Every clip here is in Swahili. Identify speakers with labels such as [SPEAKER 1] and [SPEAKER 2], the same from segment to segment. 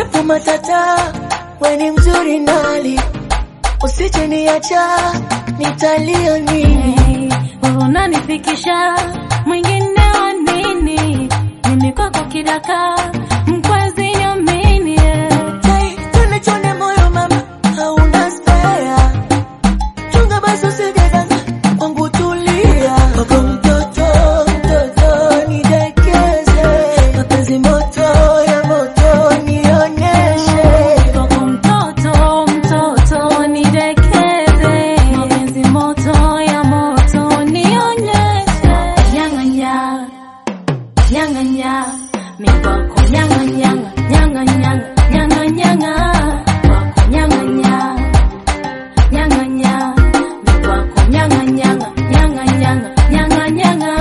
[SPEAKER 1] japo matata, we ni mzuri nali, usije niacha, nitalia nini?
[SPEAKER 2] Wewe unanifikisha mwingine wa nini? Mimi kwako kidaka mkwezi nyamini yeah.
[SPEAKER 1] Hey, chone chone moyo mama, hauna spare. Chunga basi usijidanga, wangu tulia. Wako mtoto, mtoto, nidekeze. Mapenzi moto ya moto, nionyeshe.
[SPEAKER 2] Kwako mtoto mtoto nidekeze, mapenzi moto ya moto nionyeshe. Nyang'anya nyang'anya, mi kwako nyang'anyanga nyang'anyanga nyang'anyanga, kwako nyang'anya nyang'anya, mi kwako nyang'anyanga nyang'anyanga nyang'anyanga.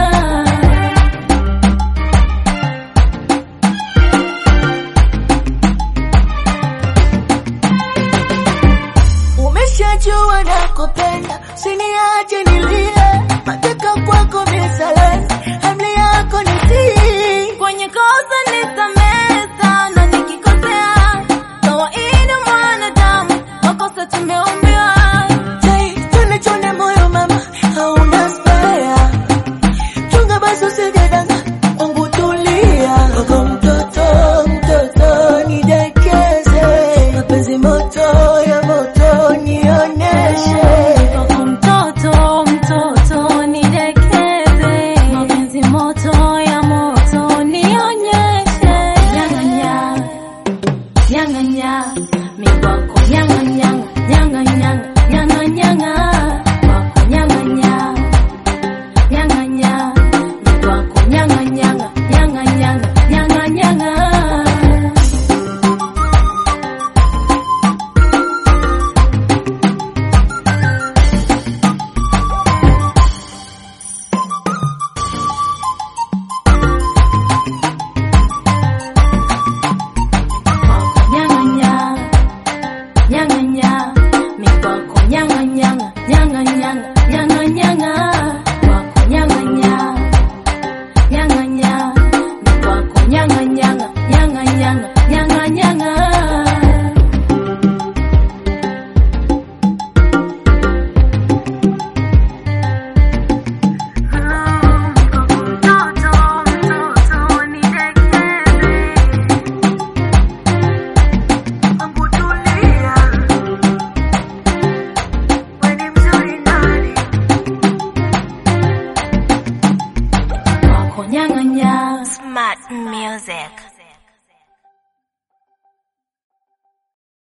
[SPEAKER 1] Umeshajua nakupenda, usiniache nilie. Mateka kwako misalesi, hamli yako nitii.
[SPEAKER 2] Kwenye kosa nisamehe sana nikikosea, kawaida mwanadamu, makosa tumeumbiwa.
[SPEAKER 1] Hey, chone chone moyo mama, hauna spare. Chunga basi usijidanga, wangu tulia. Wako mtoto, mtoto, nidekeze. Mapenzi moto ya moto, nionyeshe.
[SPEAKER 2] Kwako mtoto mtoto nidekeze, mapenzi moto ya moto nionyeshe. Nyang'anya nyang'anya, mi kwako nyang'anyanga nyang'anyanga nyang'anyanga, kwako nyang'anya nyang'anya, mi kwako nyang'anyanga nyang'anyanga nyang'anyanga. Nyang'anya, nyang'anya, mi kwako nyang'anyanga, nyang'anyanga, nyang'anyanga, kwako nyang'anya, nyang'anya, mi kwako nyang'anyanga, nyang'anyanga, nyang'anyanga.
[SPEAKER 1] Wangu tulia. We ni mzuri nani?
[SPEAKER 2] Kwako nyang'anya.
[SPEAKER 3] Smart music.